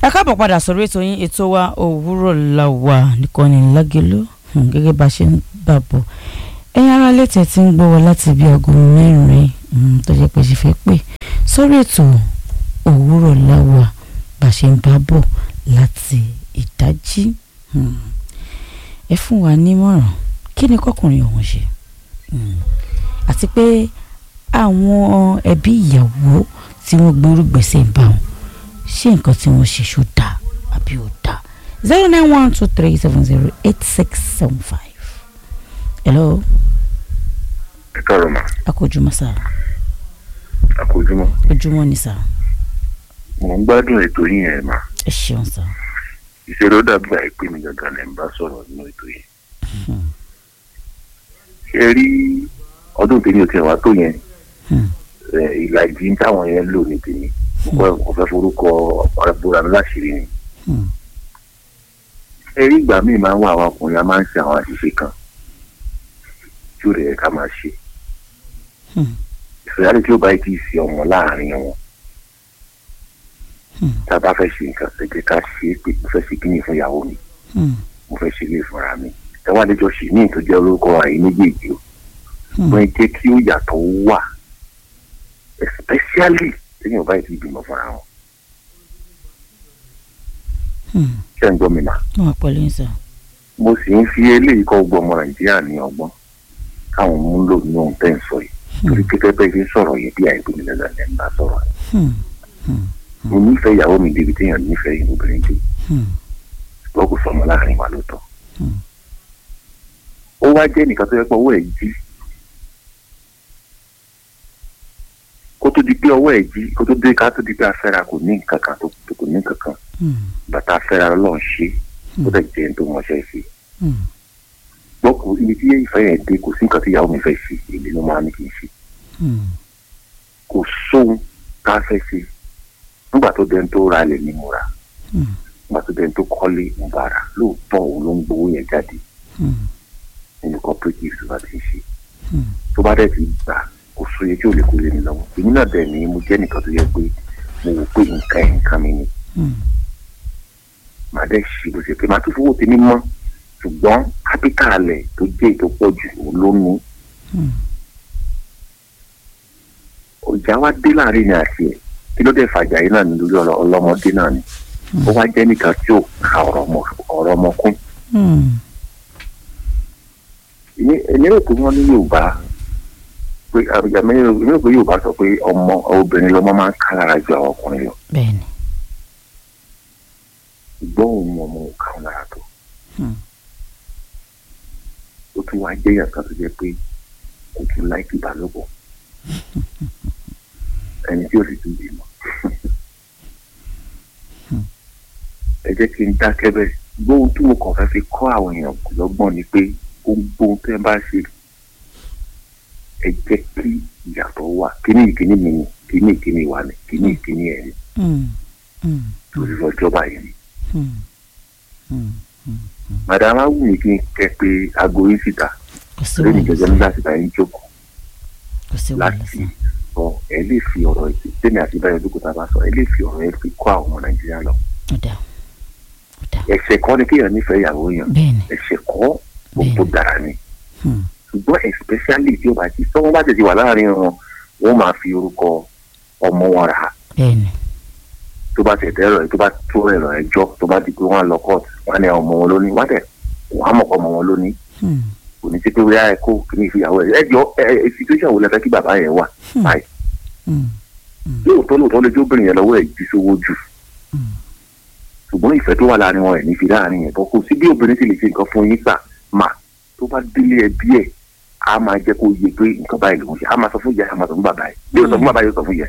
ẹ káàbọ̀ padà sórí ètò yín ètò wa òwúrọ̀ la wà nìkànnì lágẹ̀lú gẹ́gẹ́ bá a ṣe ń bà bọ̀ ẹ̀yin ará létẹ̀ tí ń gbọ́ wa láti bí aago mẹ́rin tó jẹ́ pé ṣe fẹ́ pè sórí ètò òwúrọ̀ la wà bá a ṣe ń bá bọ̀ láti ìdájí ẹ fún wa nímọ̀ràn kí ni kọkùnrin ọ̀hún ṣe àti pé àwọn ẹbí ìyàwó tí wọ́n gbórú gbèsè bá wọn ṣé nǹkan tí wọ́n ṣe ṣó dáa àbí ò dáa zero nine one two three seven zero eight six seven five. hello. ẹ káàárọ̀ mà. a kò jùmọ̀ sá. a kò jùmọ̀. ojúmọ́ ni sá. mò ń gbádùn ètò yín ẹ̀ mà. ẹ ṣeun sá. ìṣòro dàbí àìpé mi gangan lẹ́ ń bá sọ̀rọ̀ nínú ètò yìí. ṣe rí ọdún tèmi ò tiẹ̀ wá tó yẹn ìlàjì táwọn yẹn lò ní tèmi mo fẹ́ forúkọ ọ̀rẹ́bùrà mi láṣìírí ni. ẹ rí ìgbà míì máa ń wá àwọn ọkùnrin a máa ń ṣe àwọn àṣìṣe kan tí ó rẹ̀ ká máa ṣe. ìfẹ́yàrí tí ó bá ti ṣe ọmọ láàrin wọn tá a bá fẹ́ ṣe nǹkan ẹ jẹ́ ká ṣe é pé mo fẹ́ ṣe kíni fún ìyàwó mi mo fẹ́ ṣe ilé ìfúnra mi ẹ wá lẹ́jọ́ ṣì ní ìtọ́jú orúkọ àyè méjèèjì o wọ́n jẹ́ kí ó yàtọ̀ wà especially lẹ́yìn ọba yìí ti bímọ fúnra wọn. ṣé ń gbọ́ mi mà. wọ́n wà pẹ̀lú yín sá. mo sì ń fi eléyìí kọ́ gbọ́ ọmọ nàìjíríà ní ọgbọ́n káwọn mú lò ní ohun tẹ́ ń sọ yìí torí pé pẹ́pẹ́ ṣe ń sọ̀rọ̀ yìí bí àìpé mi lẹ́nu ẹ̀ ń bá sọ̀rọ̀ yìí. mo nífẹ̀ẹ́ ìyàwó mi débi téèyàn nífẹ̀ẹ́ ìlú obìnrin dé ṣùgbọ́n kò sọmọ láàrin wa lóòótọ́. ó wá jẹ́ nìkan tó yẹ pé owó ẹ̀ jí kó tó di pé ọwọ́ ẹ̀ jí kó tó dé ká tó di pé afẹ́ra kò ní nǹkan kan tó kò ní nǹkan kan bàtà afẹ́ra lọ́n ṣe kó dẹ̀ jẹ́ tó mọṣẹ́ ṣe. gbọ́ kó ibi tí ìfẹ́ yẹn dé kò sí nǹkan tí ìyàwó mi fẹ́ ṣe èmi ló máa ní kí n ṣe. kò sóhun ká fẹ́ ṣe nígbà tó dẹni tó ra ilẹ̀ ní mo ra nígbà tó dẹni tó kọ́lé mo bá ra lóòótọ́ òun ló ń gbowó yẹn jáde nínú cooperative tó bá ti ṣe tó bá dẹ̀ ti gbà kò sóye tí ò lè kó lé mi lọ́wọ́ èmi náà bẹ́ẹ̀ ni mo jẹ́ nìkan tó yẹ pé mo wò pé nǹkan ẹ̀ nǹkan mi ni màá dẹ̀ ṣe bó ṣe pé màá tún fowó tèmi mọ́ ṣùgbọ́n kápítàlẹ̀ tó jẹ́ ètò pọ̀ jù òun ló ní. ọjà wa dé láàrin ní àti ẹ̀ kí ló dé fàjà yìí náà ní lórí ọlọ́mọdé náà ni ó wá jẹ́ nìkan tí ò ka ọ̀rọ̀ ọmọ kún. èmi rò pé wọ́n ní Yorùbá pé àbíjàmẹ́ inú pé yóò bá sọ pé ọmọ obìnrin lọmọ máa ń ká lára ju àwọn ọkùnrin lọ. bẹ́ẹ̀ni. ṣùgbọ́n òun ọmọ ò ká wọn lára tó. ó tún wá jẹ́ yàtọ̀ tó jẹ́ pé kò tún láìpẹ́ ìbálòpọ̀. ẹni tí ó sì tún bímọ. ẹ jẹ́ kí n dákẹ́ bẹ́ẹ̀ gbóhùn tí mo kàn fẹ́ fi kọ́ àwọn èèyàn lọ́gbọ́n ni pé gbóhùn tẹ́ bá ṣe ẹ jẹ́ kí ìyàtọ̀ wà kíní ìkíní mi ni kíní ìkíní wa ni kíní ìkíní ẹ̀ ni lórí ọjọ́ báyìí ni. madam awu mi kí n kẹ pé aago yín síta lórí ìjọba nígbà síta yín jókòó láti sọ ẹ lè fi ọ̀rọ̀ ẹ̀ sẹ́mi àti báyọ̀ dókòtà bá sọ ẹ lè fi ọ̀rọ̀ ẹ fi kọ́ àwọn ọmọ nàìjíríà lọ. ẹ̀ṣẹ̀ kọ́ ni kéèyàn nífẹ̀ẹ́ ìyàwó yàn ẹ̀ṣẹ̀ kọ́ gbogbo dára ni ṣùgbọ́n especially tí ó bá ti sọ́wọ́n bá tètè wà láàrin wọn wọ́n máa fi orúkọ ọmọ wọn rà á. tó bá tẹ̀tẹ̀ ẹ̀rọ tó bá tó ẹ̀rọ ẹjọ́ tó bá di pé wọ́n á lọ court wọ́n á ní ọmọ wọn lóní wọ́n á tẹ̀ wọ́n á mọ̀ ọmọ wọn lóní. kò ní sí pé wíyá ẹ kó kìíní ìfìyàwó ẹ ẹjọ́ ẹ situation wo lẹ fẹ́ kí bàbá yẹn wà báyìí. lóòótọ́ lóòótọ́ lójú obìnrin yẹn lọ́wọ́ ẹ̀ jí sówó jù ṣùgbọ́n ìfẹ́ tó wà láàrin wọn ẹ̀ ní fi láàrin yẹn bọ́ kò sí bí obìnrin sì lè ṣe nǹkan fún yín sà mà tó bá délé ẹbí ẹ̀ a máa jẹ́ kó yẹ pé nǹkan báyìí ló ń ṣe a máa sọ fún ìyá a máa sọ fún bàbá yìí bí o sọ fún bàbá yìí o sọ fún ìyá.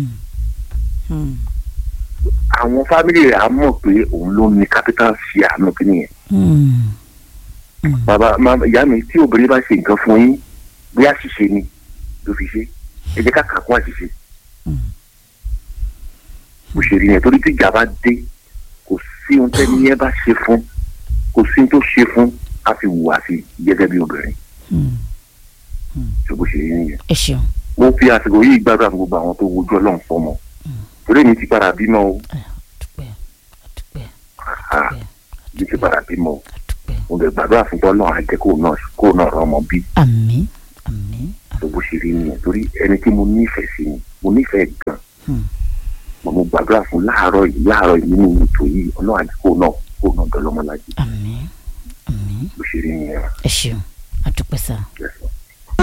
àwọn fámìlì rẹ̀ á mọ̀ pé òun ló ní capital share àánú kí nìyẹn. bàbá ìyá mi tí obìnrin bá ṣe nǹkan fún yín bí àṣìṣe ni ló fi ṣe ẹ jẹ́ ká kà kún àṣìṣe. bó ṣe rí yẹn torí tí ìjà bá dé kò sí ohun tẹ́ni yẹn bá ṣe fún kò sí ohun tó ṣe fún a fi wùwà sí gẹ́gẹ́ bí obìnrin ṣùgbọ́n ṣe rí nìyẹn. ẹ ṣeun. mo fi àsìkò yìí gbàdúrà fún gbogbo àwọn tó wojú ọlọ́run fọmọ torí mi ti padà bímọ o ní ti padà bímọ mo lè gbàdúrà fún tọ́ náà àjẹ́ kó náà kó náà rọ ọmọ bí. àmín àmín. tó bó ṣe rí nìyẹn torí ẹni tí mo nífẹ̀ẹ́ sí ni mo nífẹ̀ẹ́ gan. mo mo gbàdúrà fún láàárọ̀ yìí láàárọ̀ yìí nínú ètò yìí ọlọ́run àjẹ́ kó náà kó náà dọ́lọ́mọlájú. àmín àmín. bó ṣe rí nìyẹn. ẹ ṣeun àdúpẹ́ sá. Yes.